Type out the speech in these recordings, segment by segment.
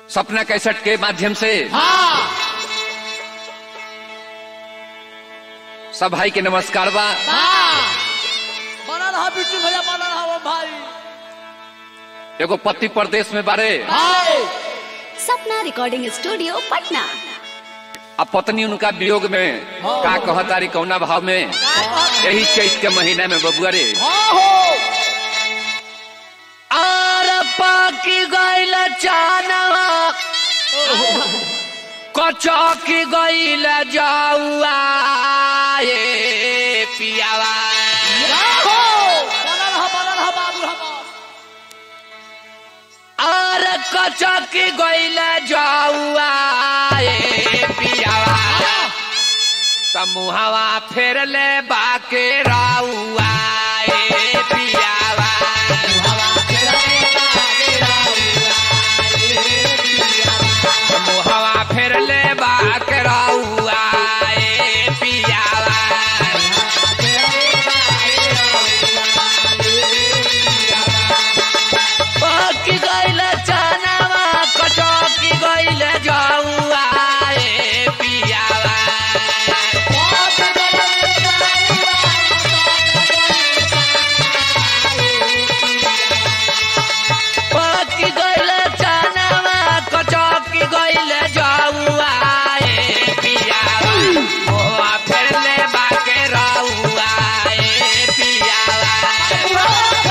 सपना cassette के माध्यम से हाँ सब भाई के नमस्कार बा हाँ बना रहा बिट्टू भैया बना रहा वो भाई एगो पति प्रदेश में बारे भाई सपना रिकॉर्डिंग स्टूडियो पटना आ पत्नी उनका वियोग में का कहतारी कौना भाव में यही चैत के महीना में बबुआ रे हाँ हो आर पाकी गइल चानवा कचौकी गइल जाऊआ ए पियावा हो बना रहा बना रहा बाबू हमार आर कचौकी गइल जाऊआ ए पियावा तमुहवा फेर ले बाके राउआ ए पियावा तमुहवा फेर ले बाके राउआ ए पियावा पाकी गइल चनावा कचौकी गइल जाऊआ ए पियावा पाकी गइल चनावा कचौकी गइल जाऊआ ए पियावा मोआ फेरले बाके राउआ ए पियावा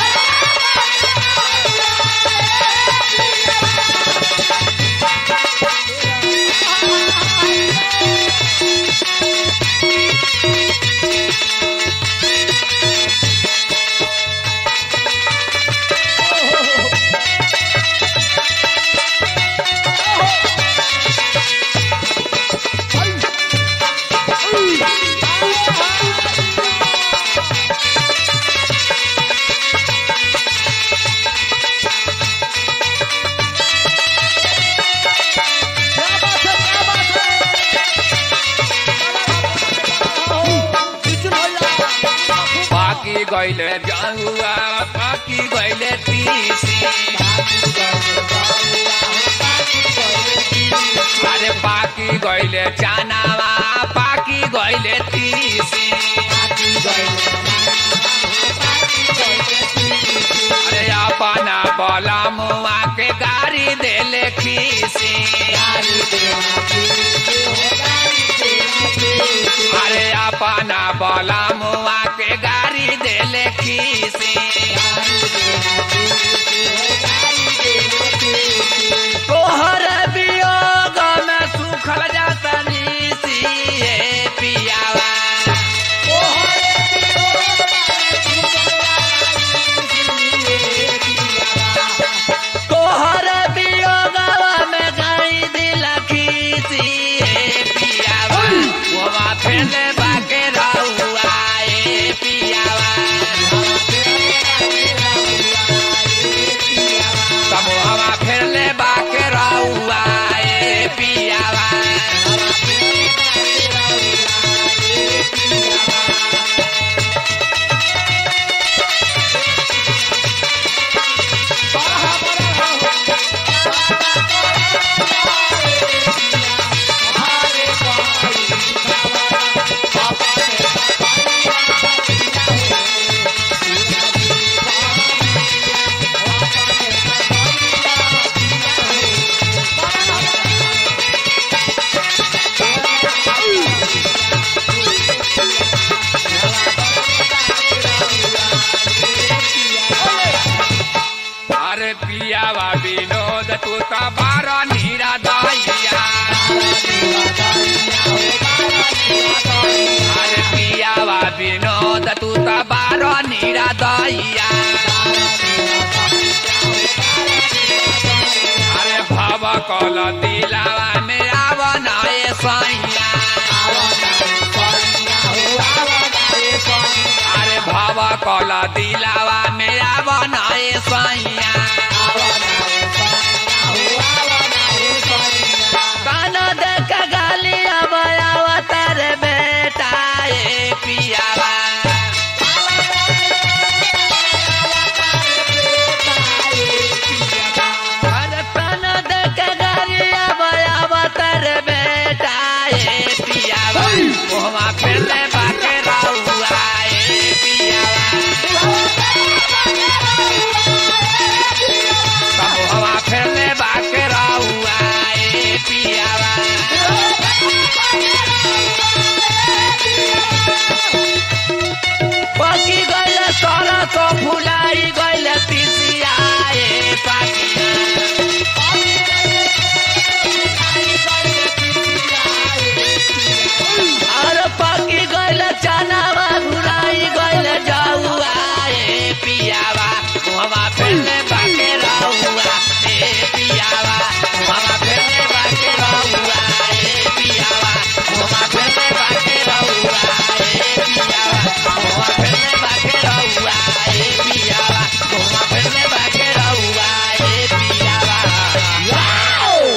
क्या बात है क्या बात है बिट्टू भैया पाकी गइले जाऊआ पाकी गइले तीसी अरे पाकी गइले चानावा पाकी गइले तीसी अरे अपना बला मुआ के गाड़ी देले खीसी अरे अपना बला मुआ के गाड़ी देले खीसी तोहर वियोग में सुखल जाता नीसी ए पियावा तोहर वियोग में गई दिल खीसी ए पियावा मोवा फेले बाके रहुआ ए पियावा समूहवा फेरले बाके रहुआ ए पियावा अरे पियावा विनोद तू तो बारा नीरा दाइया अरे पियावा विनोद तू तो बारा नीरा दाइया अरे भव कल दिलावा में आवनाए सैया अरे भव कल दिलावा में आवनाए सैया